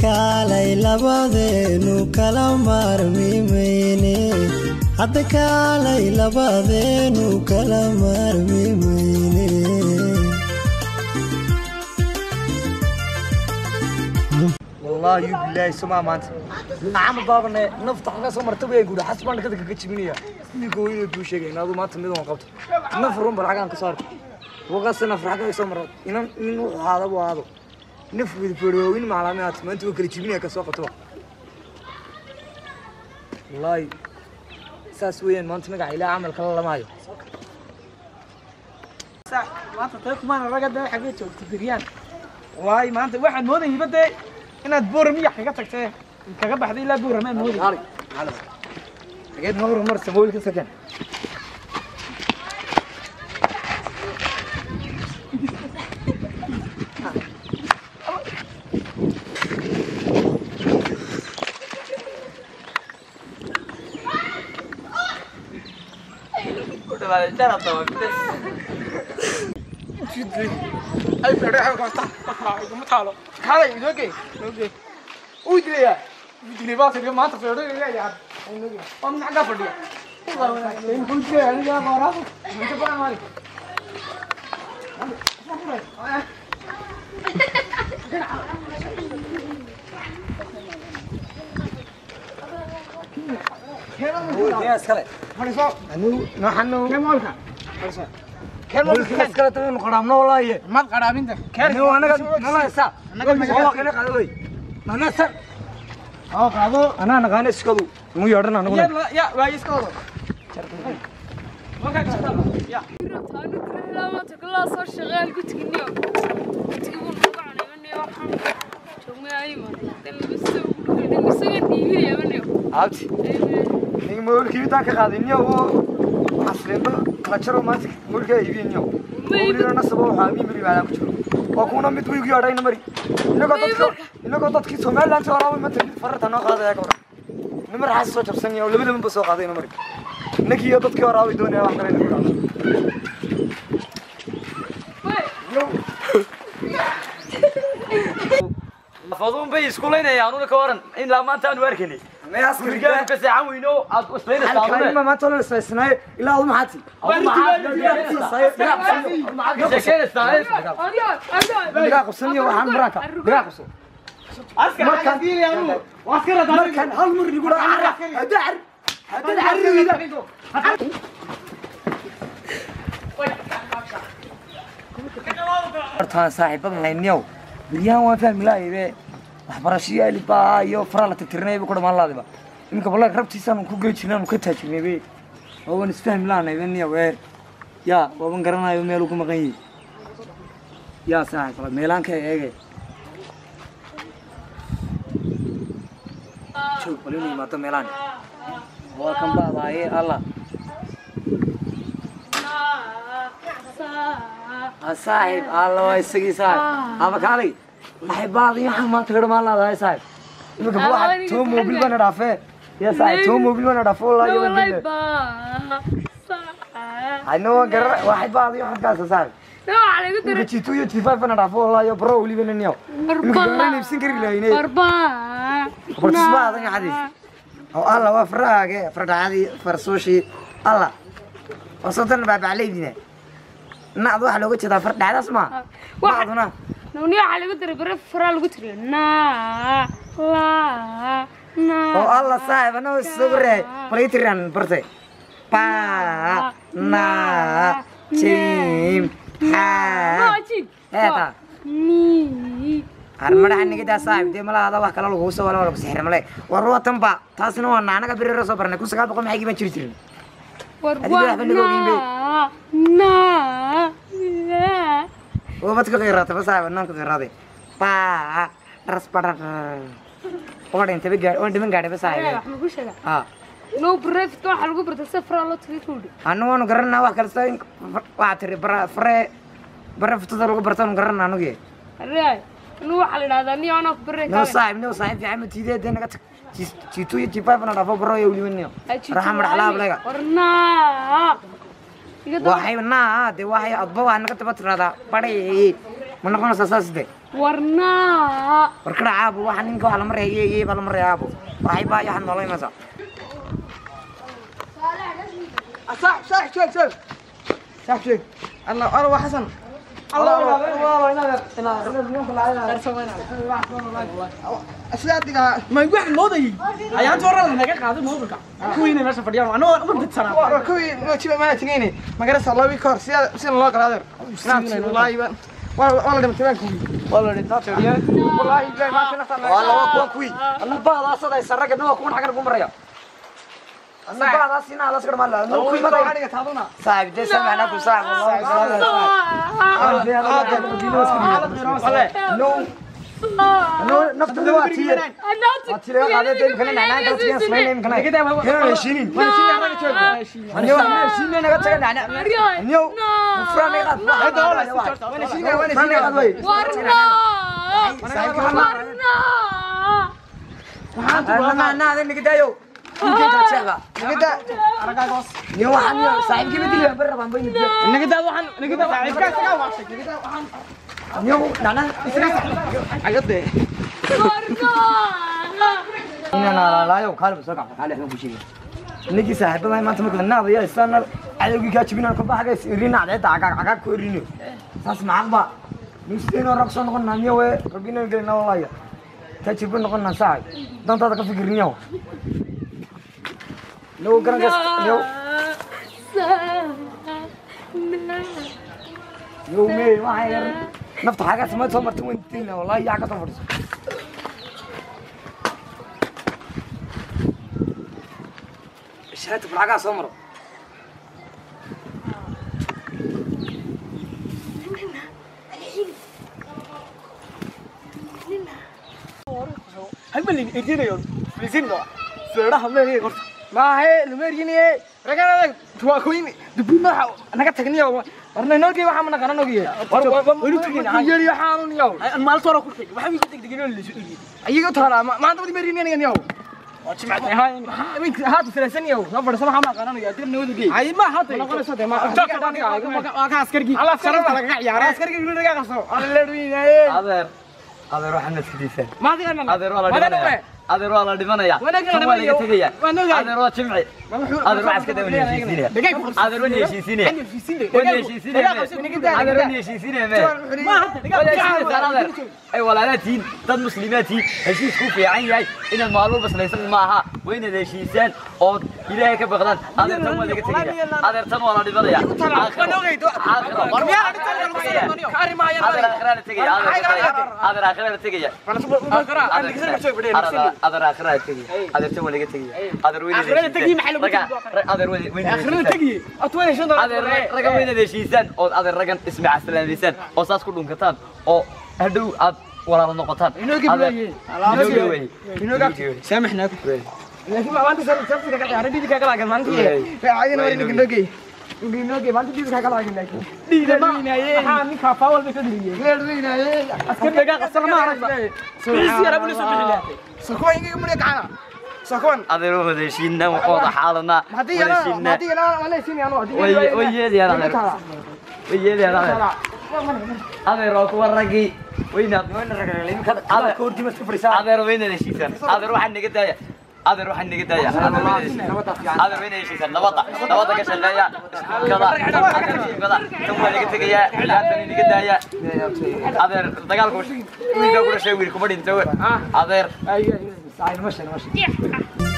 kaalay labadeenu kala maarmi mayne hadda kaalay labadeenu kala maarmi mayne wallaahi bilaahi somaa maanta nacama baabane nafta xaga soo marta way guudha xasbaan kada kaga jibinaya ninka hooyada duu sheegay inaadu maanta mid aan qabto naf run bal xagaan ka saar waqas naf xaga soo maro inan nin wuxuu ahaada buu ahaado naf wada fadhiyooyin maclaamaad maanta waa kala jibinaya ka soo qabto wallaahi saas weeyaan maanta magaca ilaa camal kala lamaayo maanta tay kumaan raga dee xagee joogta biryaan waay maanta waxaan moodayba dee inaad booramiya kaga tagtee kaga baxday ilaa boorama mooday xageed ma horumar samooyin ka sakan ay fadhe ay qabta iguma taalo kaalay idooge idooge uu dilaya uu dilay baa tiri maanta fadhe leeyahay waa min xagga fadhiya uu dilay aniga qoraa inta badan maali iskale Fadhiiso. anu naxanu Kee moolka? Fadhiiso. Kee moolka moolka? iskale tagan qaraamno walaaye Maad qaraabinta. Kee anu anaga nala sa Anaga magaca- oo kana qaado wey nana sa Oo qaado. ana naqaan iskadu mu yeedhan anagu Ya ya waa iska wado. Moolka ka soo Ya. maanta kalaa soo shaqeyn gudkiniyo gudkii buu nagu canaymanayo waxaan joogmay ayman isagan dhiibinaya manayo abti ninga moolkii intaan ka qaaday niyo oo aslimba kala jaro maanta moolkaa iibiye niyo moolina nasaba waxaa mii mari baalaan ku jiro waa kuuna mid wiigi yeedhayna mari inagoo dadka inagoo dadkii somaliland soo raabay maanta mid fararta noo qaadaya ka waran nimar xaas soo jabsan yahay oo labada minba soo qaadayna mari innagii iyo dadkii hore aabay doonaya wax kale inagu dhacdo lafaduun bay isku leynayaan una ka waran in laa maanta aanu arkaynay gurigaanu ka seexan weyno aad isleynaysaa halkaanima maanta oo la isfaysanayo ilaa adu maxaati bigaa qabsaniyo waxaan maraanka bigaa qabso Markaan diilay anu. Waa iska radaa. markaan hal mar igu dhaca hadda car hadda carriida hortaan saaxiibada hayniyow biryahan waan fahmi lahaye waxbarashiyo alibaa iyo faraa la tirtirinayba ku dhamaan laadiba iminka wallahi rabtiisaan ku gey jirnay aanu ka taajirnay be waaban isfahmi lahanay be niyow ee yaa waaban garanayo meeluu ku maqan yihi yaa saaxiib kala meelaan ka eege joog bal inuu yimaado meelaan waa kan baadaaye alla Ah, saaxiib alla waa isagii saaxiib ama kaalay maxay baadi waxaan maanta ka dhamaan laadahay saaxiib iminka Ah, waxa aniga too mobil xagga. bana dhaafee ya saaxiib too mobil bana dhaafo wallahi yadan Walay dille baa. hayna waa garar waxay baadi waxaad kaasa saaxiib Waxaa lagu iminka daray jitu iyo jifaaf bana dhaafo wallahi yo bro weliba niniyo iminka garan iibsan kari lahayne barbaa. bartisbaadan cadiis oo alla waa faraage fardhacadii farsuushii alla waa sodan baabacleydina nacdu waxaa looga jeedaa fardhacdaas ma Waxa- nacduna Nuni waxaa lagu daray bare faraa lagu tiriyo. Naa, laa, naa. oo alla saaxiib anoo sawirey balay tiraan barte pa na jim ha Waa jib. eeta Ni. armadaha nigidaa saaxiib dee malaada wax kale lagu soo wala lagu sixir male war watan ba taasina waa naanaga birira soo barnay kun sagaal boqol maxay giban jiri jirin War Adiga waa waxba naga ogeyn be. naa, naa, laa. oo badka qeyrata ba saaxiib nanka qeyrade pa raspada oo dhintay gaar oo dhiman gaadhay ba Ee, saaxiib wax lagu sheegaa. ah No brevet waxaa lagu bartay si faraa loo tiriyo tuudhi. anu waanu garanaa wax kalesta waxaa tiri bara fare bara futada lagu bartaanu garanaa anugi Array. Anu waxaa la yidhahdaa ni anaa ku bare noo kaaga. saaxiib noo saaxiib fiican ma tiidee dee naga tag jiitu iyo jifaafana dhaafo baro iyo weliba niyo raxa madax laablayga War naa. Iga daba- waxay naa dee waxay adba waa naga daba tiradaa badhay ma noqonaysaa saas de warnaa warkadha caabo waxa ninka waa lama reeyo iyo baa lama reeyo caabo waxay baa yaxad noola imaysaa صح صح شوف شوف صح شوف الله الله حسن الله أسلاتك ما يقول الموضي أيام تورا لنا كذا قاعد الموضي كوين ماشي فديان أنا أنا بدت سنة كوين ما تشوف ما تنيني ما قرأت الله بيكور سيا سيا الله قادر نعم والله يبان والله والله دم تبان كوي والله دم تبان والله يبان ما كنا سنة waa laba kuwa kuwii anna baadaasada ay sarragadna waa kuwan xaggan ugu maraya anna baadaas inaa las garmaa la anna kuwii mada saaxib dee samacna ku saaxib no no naftada waa tiye waa tiye qaadee dee imkana nacnaan kala tiyan smayna imkana yana heshiinin anyo anyo heshiinay naga taga nacna anyo mufraan naga qaad mufraan naga qaad wey anna naga daayo ninkan kala jeexda naga daa niyo waxaan niyo saaxiibkii badili baan bari rabaan bayna biyo نقدر وحن نقدر عيبك سكا واشك نقدر وحن niyo nacnaan عقدي inaan alaalaayo kaale soo kacdo kaale waxaan ku sheegay ninkii saaxiibada maanta marka naada yaa isana cadowgii kaa jibinaan ka baxaga irin nacdeeda cagaag cagaag ku erino saas macaqba nisideenoo rag soo noqon naamiyo we rabbina gelina walaya kaa jibin noqon naa saacay dantaada ka fikirniyo niyo garankas niyo niyo me waxaa yar nafta xagaa samayd soo martin weyntina wallahi yaa ka soo fadhiso shaati faragaa soo maro هل بلي يدينا يوم فلسين ده سرعة هم ليه قرط ما هي لمريني رجعنا توا كوين دبنا أنا قلت تغني يوم ورنا نوكي وحنا من كنا نوكي ورنا تغني يجري حالون يوم المال صار كل شيء وحنا يقول تغني اللي شو أيها ترى ما ما تبغى مريني أنا يوم وسمعت هاي من هات ثلاثين يوم نفر سنة ما كنا نوكي أدري نودي كي أي ما هات ما قلنا صدق ما ما كان عسكري على سرنا على يا عسكري يقولون لك عصام على اللي adeer adeer waxaan iskadiisaan ما تقدر adeer waa la dhimanaya adeer waa la dhimanaya Wanaagga kan waa laga tegaya wanaagga. adeer waa jimci adeer waa iska dawan heshiisinaya adeer waa heshiisinaya waa heshiisinaya adeer waa heshiisinaya me heshiisinaysaa adeer ay walaalaatiin dad muslimiintiin heshiis ku fiican yahay inaad maalmo baslaysan maaha waa inaad heshiisaan oo ilaahay ka baqdaan adeer tan waa laga tegaya adeer tan waa la dhimanaya adeer aakhira la tegaya adeer aakhira la tegaya adeer aakhira la tegaya adeer tan waa laga tegaya adeer weyna Aakhirada tegi maxay lagu raga tegi? adeer weyna آخرنا تجي أطول شنو adeer raga weynaad heshiisaan ood adeer ragan ismacasalaameysaan oo saas ku dhunkataan oo hadhow aad walaalo noqotaan Inoogi Adeer- weeye. inoogi weeye. إنه Inoogi weeye. سامحنا لكن ما أنت صرت صرت كذا عربي دي كذا لكن ما أنت عايزين نوري نقول نوجي نوجي ما أنت دي كذا لكن لكن دي ده ما ها مين كافا ولا بيسد لي غير لينا أسكت بقى قصر ما أعرف بس يا رب لسه بيجي سكون يجي من يقعنا سكون adeer waa wada heshiinaa wada xaalanaa ما دي wada أنا ما heshiinaa دي أنا ولا يسيني أنا way way yeedayaan adeer way yeedayaan adeer adeer waa kuwa raggii weynaad adeer adeer weynaad heshiisaan adeer waxaa naga daaya adeer waxaa naga daaya adeer weynaad heshiisaan adeer weynaad heshiisaan nabadda nabadda ka shaqeeya iskuulkada adeer iskuulkada tan waa laga tegayaa ciyaartan inaga daaya adeer dagaalku wiilka ku dhashay wiil kuma dhinto adeer أيوه saaxiib ma sheeg ma sheeg